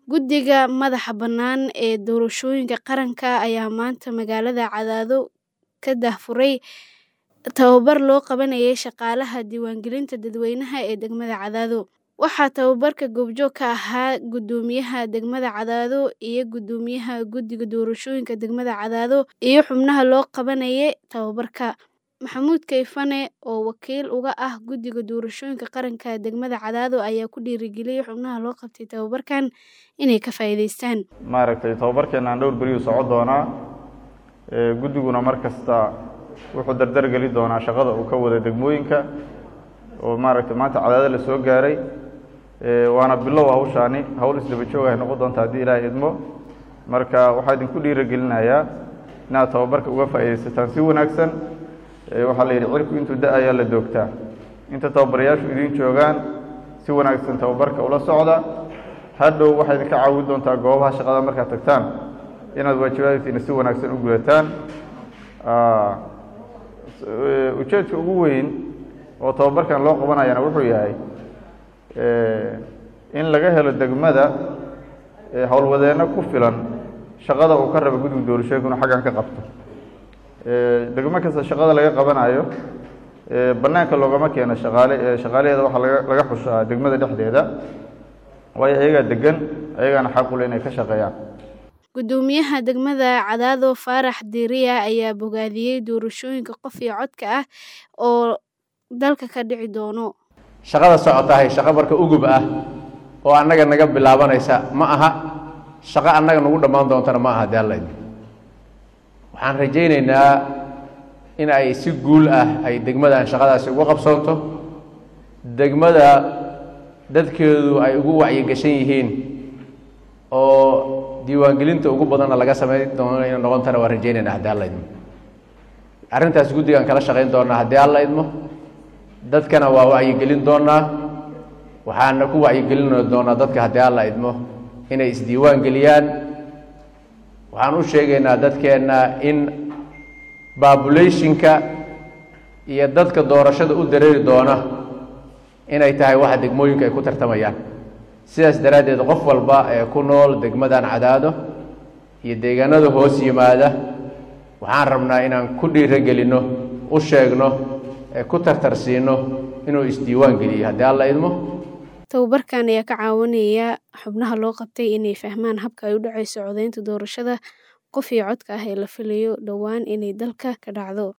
Guddiga madaxa bannaan ee doorashooyinka qaranka ayaa maanta magaalada Cadaado ka daahfuray tababar loo qabanayay shaqaalaha diiwaangelinta dadweynaha ee degmada Cadaado. Waxaa tababarka goobjoog ka ahaa guddoomiyaha degmada Cadaado iyo guddoomiyaha guddiga doorashooyinka degmada Cadaado iyo xubnaha loo qabanayay tababarka. Maxamuud Kayfane oo wakiil uga ah guddiga doorashooyinka qaranka degmada Cadaado ayaa ku dhiirigeliyay xubnaha loo qabtay tababarkan inay ka faa'iidaystaan. maaragtay tababarkeenaan dhowr beriyu socon doonaa ee guddiguna mar kasta wuxuu dardar geli doonaa shaqada uu ka wada degmooyinka oo maaragtay maanta cadaado la soo gaaray ee waana bilow hawshaani hawl isdaba joog ay noqon doonta haddii ilaahay idmo marka waxaa idinku dhiirigelinayaa inaad tababarka uga faa'iidaysataan si wanaagsan ee waxaa la yidhi cirku intuu da-ayaa la doogtaa inta tababarayaashu idiin joogaan si wanaagsan tababarka ula socda hadhow waxay idinka caawin doontaa goobaha shaqada markaad tagtaan inaad waajibaadkiina si wanaagsan u gudataan ujeedka ugu weyn oo tababarkan loo qabanayana wuxuu yahay in laga helo degmada howlwadeenno ku filan shaqada uu ka raba guddiga doorashooyinka inuu xaggan ka qabto degmo kasta shaqada laga qabanayo bannaanka loogama keeno shaqaale shaqaalaheeda waxaa laga laga xushaa degmada dhexdeeda waayo ayagaa degan ayagaana xaqule inay ka shaqeeyaan Guddoomiyaha degmada Cadaado Faarax Diiriya ayaa bogaadiyay doorashooyinka qof iyo codka ah oo dalka ka dhici doono. shaqada socotahay shaqo marka ugub ah oo annaga naga bilaabanaysa ma aha shaqo annaga nagu dhammaan doontana ma aha daalayd waxaan rajaynaynaa in ay si guul ah ay degmadan shaqadaasi uga qabsoonto degmada dadkeedu ay ugu wacyigashan yihiin oo diiwaangelinta ugu badanna laga samayn doono inay noqontana waan rajaynaynaa haddii alla idmo arrintaas guddigaan kala shaqayn doonaa haddii alla idmo dadkana waa wacyigelin doonaa waxaana ku wacyigelin doonaa dadka haddii alla idmo inay isdiiwaan geliyaan waxaan u sheegaynaa dadkeenna in babulationka iyo dadka doorashada u dareeri doona inay tahay waxa degmooyinka ay ku tartamayaan sidaas daraaddeed qof walba ee ku nool degmadan cadaado iyo deegaanada hoos yimaada waxaan rabnaa inaan ku dhiirogelinno u sheegno ee ku tartarsiino inuu isdiiwaan geliyo haddii alla idmo Tababarkan ayaa ka caawinaya xubnaha loo qabtay inay fahmaan habka ay u dhacayso codeynta doorashada qof iyo codka ah ee la filayo dhowaan inay dalka ka dhacdo.